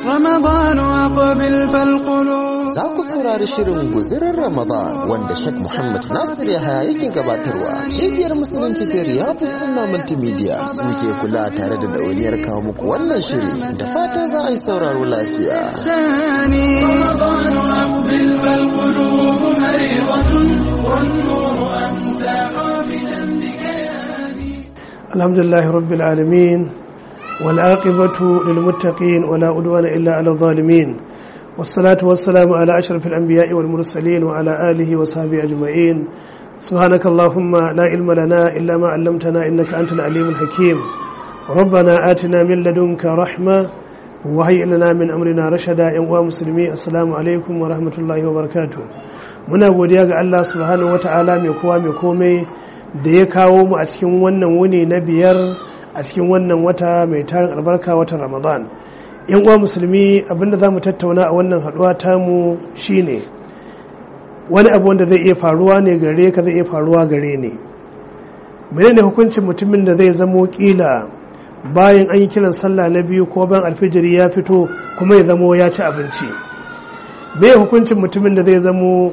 رمضان أقبل فالقلوب Za ku saurari shirin guzirin Ramadan wanda Sheikh Muhammad Nasir Yahaya yake gabatarwa. Cibiyar Musulunci ta Riyadu Sunna Multimedia suke kula tare da dauniyar kawo muku wannan shiri da fatan za a yi sauraro lafiya. ثاني رمضان أقبل فالقلوب مريضة والنور أمسى قابلا بكياني الحمد لله رب العالمين والعاقبة للمتقين ولا عدوان إلا على الظالمين والصلاة والسلام على أشرف الأنبياء والمرسلين وعلى آله وصحبه أجمعين سبحانك اللهم لا علم لنا إلا ما علمتنا إنك أنت العليم الحكيم ربنا آتنا من لدنك رحمة وهيئ لنا من أمرنا رشدا يا مسلمي السلام عليكم ورحمة الله وبركاته muna godiya ga Allah subhanahu wata'ala mai kowa mai komai da ya kawo mu a cikin wannan wuni na biyar a cikin wannan wata mai tarin albarka watan ramadan yan uwa musulmi abinda za mu tattauna a wannan haduwa tamu shine wani abu wanda zai iya faruwa ne gare ka zai iya faruwa gare ne menene hukuncin mutumin da zai zamo kila bayan an yi kiran sallah na biyu ko bayan alfijiri ya fito kuma ya zamo ya ci abinci me hukuncin mutumin da zai zamo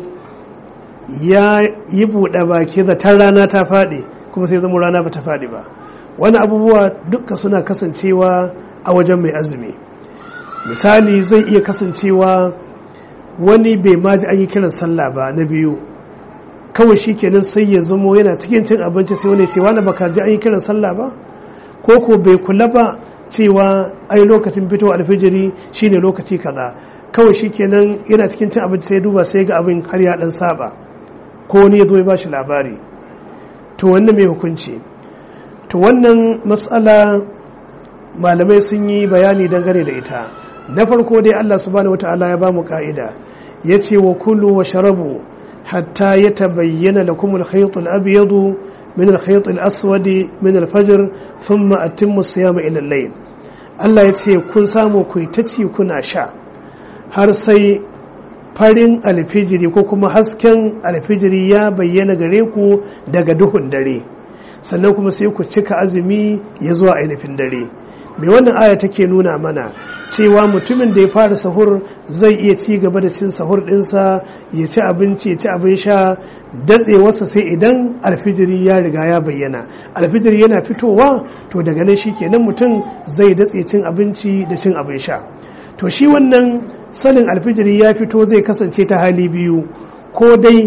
ya yi buɗe baki zaton rana ta faɗi kuma sai zama rana ba ta faɗi ba wani abubuwa duka suna kasancewa a wajen mai azumi misali zai iya kasancewa wani bai maji an yi kiran sallah ba na biyu kawai shi kenan sai ya zamo yana cikin cin abinci sai wani cewa na baka ji an yi kiran sallah ba ko ko bai kula ba cewa ai lokacin fito alfijiri shine lokaci kaza kawai shi kenan yana cikin cin abinci sai duba sai ga abin har ya dan saba ko wani ya zo ya bashi labari to wannan mai hukunci to wannan matsala malamai sun yi bayani dangane da ita na farko dai Allah subhanahu wata'ala ya ba mu ka'ida ya ce wa kulu wa sharabu hatta ya tabayyana lakum al-khayt al-abyad min al-khayt al-aswad min al-fajr thumma atimmu siyama ila al-layl Allah ya ce kun samu ku ta ci kuna sha har sai farin alfijiri ko kuma hasken alfijiri ya bayyana gare ku daga duhun dare sannan kuma sai ku cika azumi ya zuwa ainihin dare mai wannan aya take nuna mana cewa mutumin da ya fara sahur zai iya ci gaba da cin sahur dinsa ya ci abinci ya ci abin sha datsewarsa sai idan alfijiri ya riga ya bayyana alfijiri yana fitowa to daga nan shi kenan mutum zai datse cin abinci da cin abin sha to shi wannan sanin alfijiri ya fito zai kasance ta hali biyu ko dai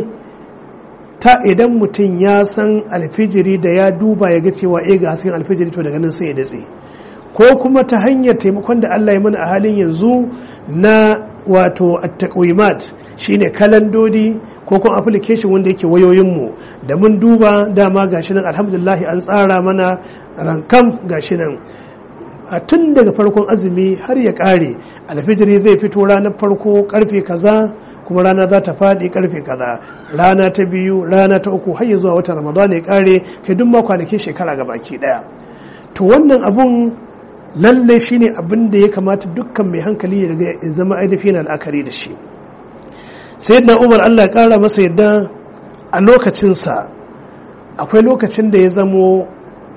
ta idan mutum ya san alfijiri da ya duba ya ga cewa e ga hasken alfijiri to daga nan sai ya datse ko kuma ta hanyar taimakon da Allah ya mana a halin yanzu na wato at-taqwimat shine kalandodi ko kuma application wanda yake wayoyinmu da mun duba dama gashi nan alhamdulillah an tsara mana rankam gashi nan a tun daga farkon azumi har ya kare alfijiri zai fito ranar farko karfe kaza kuma rana za ta faɗi karfe kaza rana ta biyu rana ta uku har ya zuwa watan ramadan ya kare kai duk ma kwanakin shekara ga baki daya to wannan abun lalle shine abin da ya kamata dukkan mai hankali ya ya zama ainihin al'akari da shi sayyidina umar Allah ya kara masa yadda a lokacinsa akwai lokacin da ya zamo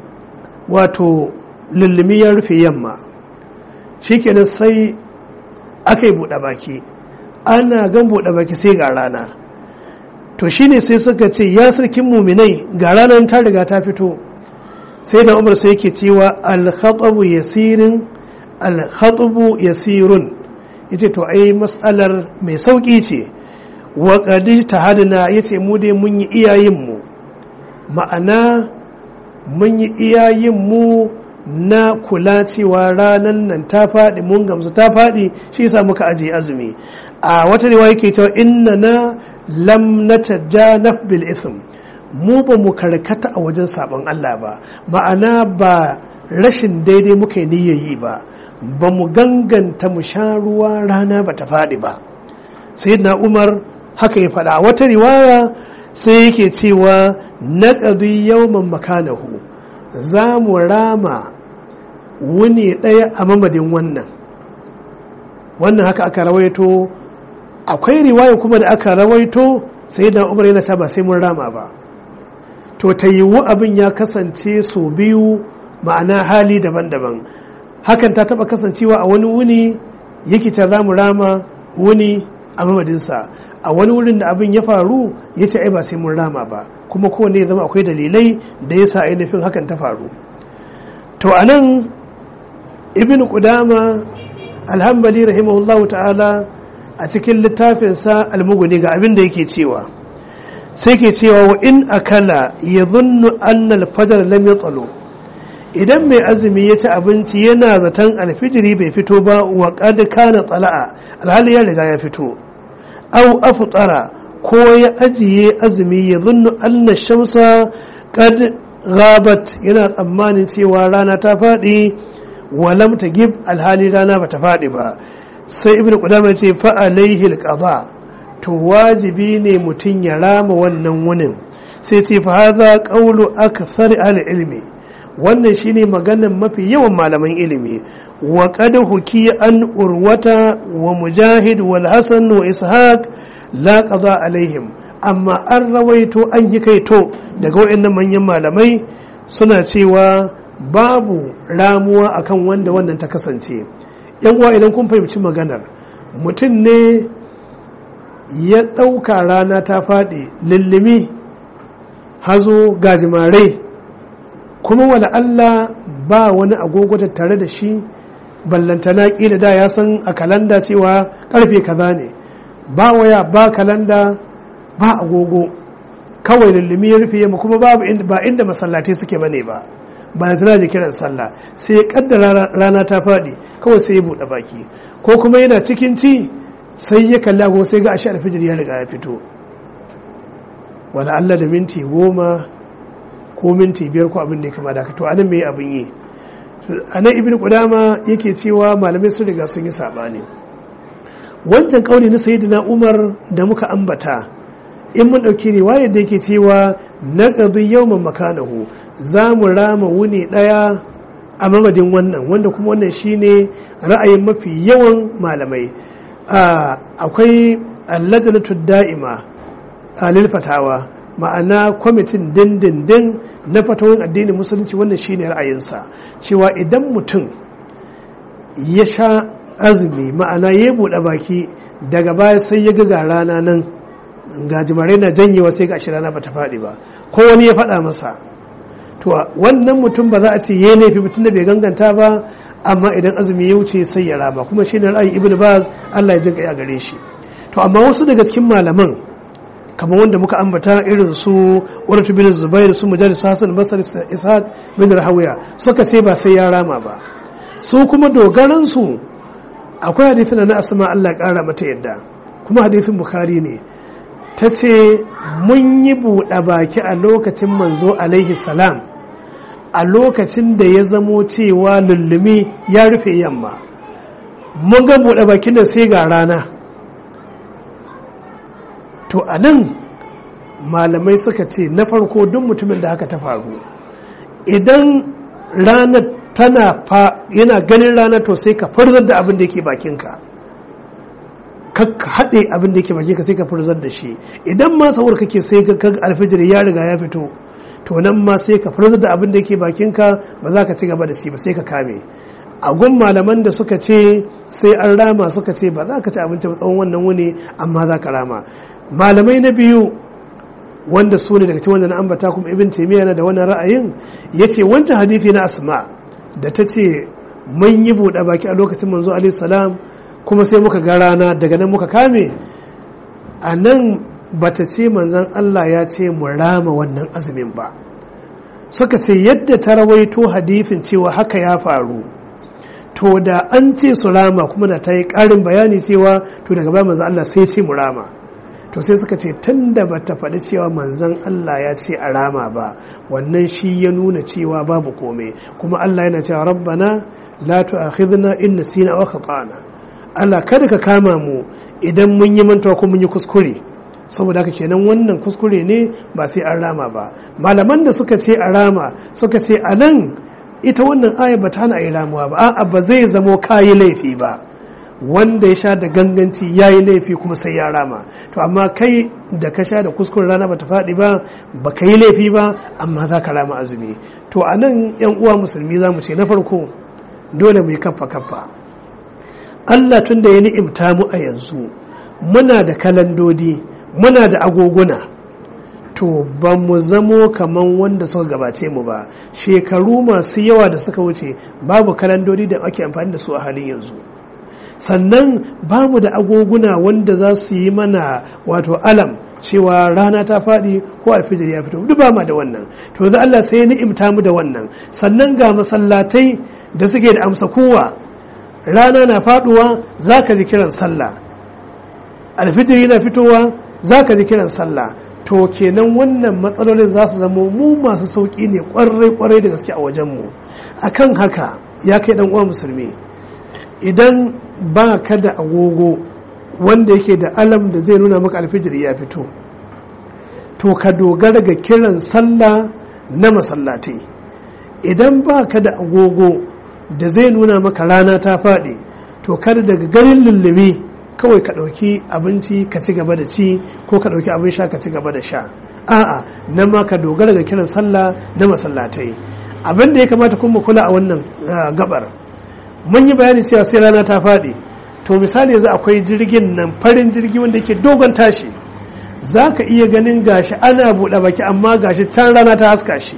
wato lullumi ya rufe yamma shikenan sai aka yi buɗe baki ana gan buɗe baki sai ga rana to shine sai suka ce ya sarkin muminai ga ranar ta riga ta fito sai da umar sai yake cewa alkhatabu yasirin alkhatabu yasirun yace to ai matsalar mai sauki ce wa qadi tahadna yace mu dai mun yi iyayen mu ma'ana mun yi iyayen mu na kula cewa ranar nan ta faɗi mun gamsu ta faɗi shi yasa muka ajiye azumi a wata riwaya yake cewa inna na lam natajanaf bil ithm mu ba mu karkata a wajen sabon Allah ba ma'ana ba rashin daidai muka yi niyyayi ba ba mu ganganta mu sha ruwa rana ba ta faɗi ba sai na umar haka ya faɗa wata riwaya sai yake cewa na ƙadu yawman makanahu za mu rama wuni ɗaya a mamadin wannan wannan haka aka rawaito akwai riwaya kuma da aka rawaito sai da umar yana ba sai mun rama ba to ta yiwu abin ya kasance sau biyu ma'ana hali daban-daban hakan ta taba kasancewa a wani wuni yake ta za mu rama wuni a mamadinsa a wani wurin da abin ya faru ya ce ai ba sai mun rama ba kuma kowane ya zama akwai dalilai da ya sa ainihin hakan ta faru to a nan ibn qudama alhambali rahimahullahu ta'ala a cikin littafinsa almuguni ga abin da yake cewa sai ke cewa wa in akala ya zunnu annal fajar lam ya idan mai azumi ya ci abinci yana zaton alfijiri bai fito ba wa qad kana tsala'a alhali ya riga ya fito au afṭara ko ya ajiye azumi ya zunnu anna shamsa qad ghabat yana tsammanin cewa rana ta faɗi walam ta gib alhali rana bata faɗi ba sai ibnu qudama ce fa alaihi alqada to wajibi ne mutum ya rama wannan wunin sai ce fa hadha qawlu akthar ahli ilmi wannan shine maganan mafi yawan malaman ilimi wa qad huki an urwata wa mujahid wal hasan wa ishaq la qada alaihim amma an rawaito an yi kaito daga waɗannan manyan malamai suna cewa babu ramuwa akan wanda wannan ta kasance yan uwa idan kun fahimci maganar mutum ne ya ɗauka rana ta faɗi lullumi hazo gajimare kuma wala Allah ba wani agogo tare da shi ballantana ƙila da ya san a kalanda cewa ƙarfe kaza ne ba waya ba kalanda ba agogo kawai lullumi ya rufe yamma kuma babu ba inda masallatai suke bane ba ba da tana kiran sallah sai ya kaddara rana ta faɗi kawai sai ya buɗe baki ko kuma yana cikin ci sai ya kalli agogo sai ga ashe alfijir ya riga ya fito wala Allah da minti goma ko minti biyar ko abin da ya kama da to anan me abin yi anan ibnu qudama yake cewa malamai sun riga sun yi sabani wancan kauli na sayyidina umar da muka ambata in mun ɗauki riwayar da yake cewa na ƙadu yawman makanahu za mu rama wuni ɗaya a mamadin wannan wanda kuma wannan shine ra'ayin mafi yawan malamai akwai allajanatu da'ima a lilfatawa ma'ana kwamitin dindindin na fatawar addinin musulunci wannan shine ra'ayinsa cewa idan mutum ya sha azumi ma'ana ya buɗe baki daga baya sai ya ga rana nan gajimarai na janyewa sai ga shi rana bata faɗi ba ko wani ya faɗa masa to wannan mutum ba za a ce ya laifi mutum da bai ganganta ba amma idan azumi ya wuce sai ya rama kuma shi ne ra'ayi ibnu baz Allah ya jinka ya gare shi to amma wasu daga cikin malaman kamar wanda muka ambata irin su Urwatu bin Zubair su Mujahid Hassan Basri Ishaq bin Rahawiya suka ce ba sai ya rama ba su kuma dogaran su akwai hadisin na Asma Allah ya kara mata yadda kuma hadisin Bukhari ne ta ce mun yi buɗe baki a lokacin manzo alaihi salam a lokacin da ya zamo cewa lullumi ya rufe yamma mun ga buɗe bakin da sai ga rana to a nan malamai suka ce na farko duk mutumin da haka ta faru idan ranar tana fa yana ganin rana to sai ka farzar da abin da yake bakinka ka haɗe abin da yake bakinka sai ka farzar da shi idan ma sahur kake sai ka alfijir ya riga ya fito to nan ma sai ka farzar da abin da yake bakinka ba za ka ci gaba da shi ba sai ka kame a gun malaman da suka ce sai an rama suka ce ba za ka ci abinci ba tsawon wannan wuni amma za ka rama malamai na biyu wanda su ne daga cikin wanda na ambata kuma ibn taymiya na da wannan ra'ayin yace wancan hadisi na asma da ta ce mun yi buɗe baki a lokacin manzo alaihi salam kuma sai muka ga rana daga nan muka kame a nan bata ce manzon Allah ya ce mu rama wannan azumin ba suka ce yadda ta rawaito hadithin cewa haka ya faru to da an ce su rama kuma da ta yi ƙarin bayani cewa to daga baya manzon Allah sai ce mu rama to sai suka ce tun da bata faɗi cewa manzon Allah ya ce a rama ba wannan shi ya nuna cewa babu komai kuma Allah yana cewa rabbana la tu'akhidna in nasina aw khata'na Allah kada ka kama mu idan mun yi mantuwa ko mun yi kuskure saboda haka kenan wannan kuskure ne ba sai an rama ba malaman da suka ce a rama suka ce a nan ita wannan aya ba ta hana a yi ramuwa ba a'a ba zai zamo kayi laifi ba wanda ya sha da ganganci ya yi laifi kuma sai ya rama to amma kai da ka sha da kuskure rana ba ta faɗi ba ba ka yi laifi ba amma za ka rama azumi to a nan yan uwa musulmi za mu ce na farko dole mu yi kaffa kaffa Allah tun da ya ni'imta mu a yanzu muna da kalandodi muna da agoguna to ba mu zamo kaman wanda suka gabace mu ba shekaru masu yawa da suka wuce babu kalandodi da ake amfani da su a halin yanzu sannan ba mu da agoguna wanda za su yi mana wato alam cewa rana ta faɗi ko alfijir ya fito duk ba ma da wannan to da Allah sai ya ni'imta mu da wannan sannan ga masallatai da suke da amsa kowa rana na faɗuwa za ka ji kiran sallah alfijir yana fitowa za ka ji kiran sallah to kenan wannan matsalolin za su zama mu masu sauƙi ne kwarai-kwarai da gaske a wajenmu akan haka ya kai dan uwa musulmi idan ba ka da agogo wanda yake da alam da zai nuna maka alfijir ya fito to ka dogara ga kiran sallah na masallatai idan ba ka da agogo da zai nuna maka rana ta faɗi to kada daga garin lullumi kawai ka ɗauki abinci ka ci gaba da ci ko ka ɗauki abin sha ka ci gaba da sha a'a nan ma ka dogara ga kiran sallah na masallatai abin da ya kamata kuma kula a wannan gabar mun yi bayani cewa sai rana ta faɗi to misali yanzu akwai jirgin nan farin jirgi wanda yake dogon tashi za ka iya ganin gashi ana buɗe baki amma gashi can rana ta haska shi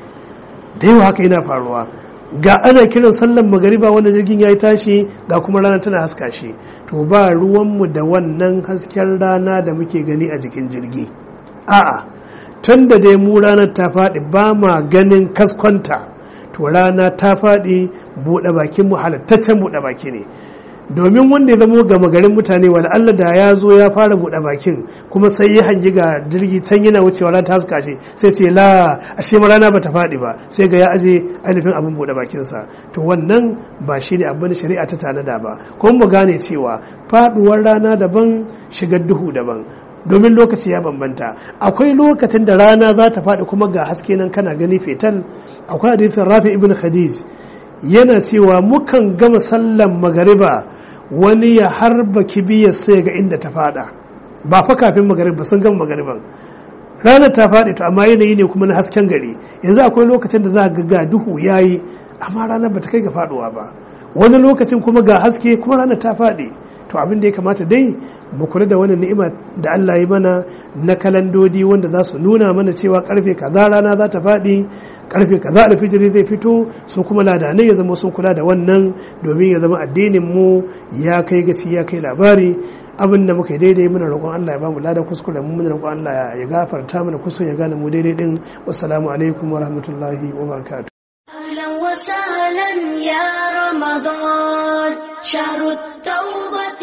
da yawa haka yana faruwa ga ana kiran sallan magariba wanda jirgin ya yi tashi ga kuma rana tana haska shi to ba ruwanmu da wannan hasken rana da muke gani a jikin jirgi a'a tun da dai mu ranar ta faɗi ba ma ganin kaskonta to rana ta faɗi buɗe bakin mu halattaccen buɗe baki ne domin wanda ya zamo gama garin mutane wani Allah da ya zo ya fara buɗe bakin kuma sai ya hangi ga jirgi can yana wucewa rana ta haska shi sai ce la ashe ma rana bata faɗi ba sai ga ya aje ainihin abin buɗe bakinsa to wannan ba shi ne abin shari'a ta tanada ba kuma mu gane cewa faɗuwar rana daban shigar duhu daban domin lokaci ya bambanta akwai lokacin da rana za ta faɗi kuma ga haske nan kana gani fetal akwai hadisin rafi ibn khadij yana cewa mukan gama sallan magariba wani ya harba kibiyar sai ga inda ta fada ba fa kafin magariba sun gama magariban ranar ta faɗi to amma yanayi ne kuma na hasken gari yanzu akwai lokacin da za ga ga duhu yayi amma ranar bata kai ga faduwa ba wani lokacin kuma ga haske kuma ranar ta faɗi to abin da ya kamata dai mu kula da wannan ni'ima da Allah ya mana na kalandodi wanda za su nuna mana cewa karfe kaza rana za ta faɗi karfe kaza alfijiri zai fito su kuma ladanai ya zama sun kula da wannan domin ya zama addinin mu ya kai gaci ya kai labari abin da muka yi daidai muna roƙon Allah ya ba mu ladan kuskure mu muna roƙon Allah ya gafarta mana kuskure ya gane mu daidai din wassalamu alaikum wa rahmatullahi wa barakatuh أهلا وسهلا يا رمضان شهر التوبة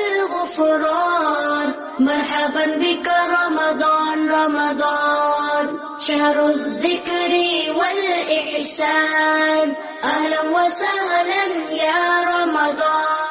والغفران مرحبا بك رمضان رمضان شهر الذكر والإحسان أهلا وسهلا يا رمضان